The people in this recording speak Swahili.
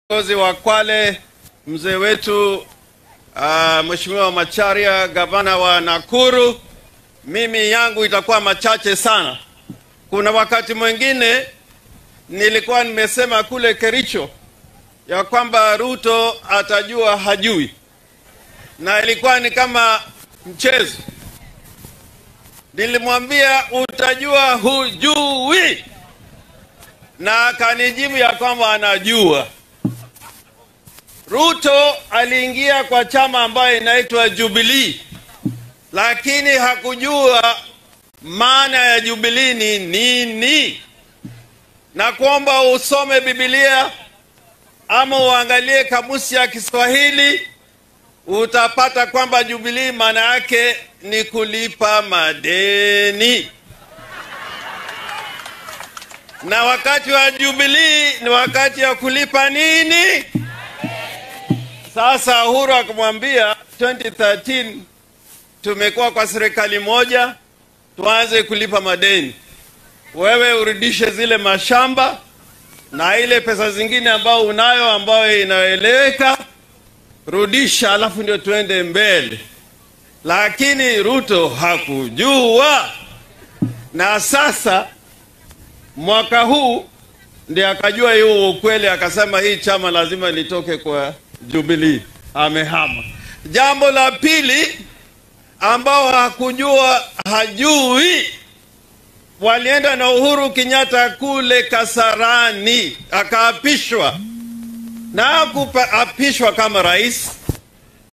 Viongozi wa Kwale, mzee wetu uh, Mheshimiwa Macharia, gavana wa Nakuru, mimi yangu itakuwa machache sana. Kuna wakati mwingine nilikuwa nimesema kule Kericho ya kwamba Ruto atajua hajui, na ilikuwa ni kama mchezo. Nilimwambia utajua hujui, na akanijibu ya kwamba anajua. Ruto aliingia kwa chama ambayo inaitwa Jubilee, lakini hakujua maana ya Jubilee ni nini, na kuomba usome Biblia ama uangalie kamusi ya Kiswahili, utapata kwamba Jubilee maana yake ni kulipa madeni, na wakati wa Jubilee ni wakati wa kulipa nini? Sasa Uhuru akamwambia 2013 tumekuwa kwa serikali moja, tuanze kulipa madeni, wewe urudishe zile mashamba na ile pesa zingine ambayo unayo ambayo inaeleweka, rudisha, alafu ndio tuende mbele. Lakini Ruto hakujua, na sasa mwaka huu ndiye akajua hiyo ukweli, akasema hii chama lazima litoke kwa Jubilee, amehama. Jambo la pili ambao hakujua hajui, walienda na Uhuru Kenyatta kule Kasarani, akaapishwa na hakuapishwa kama rais,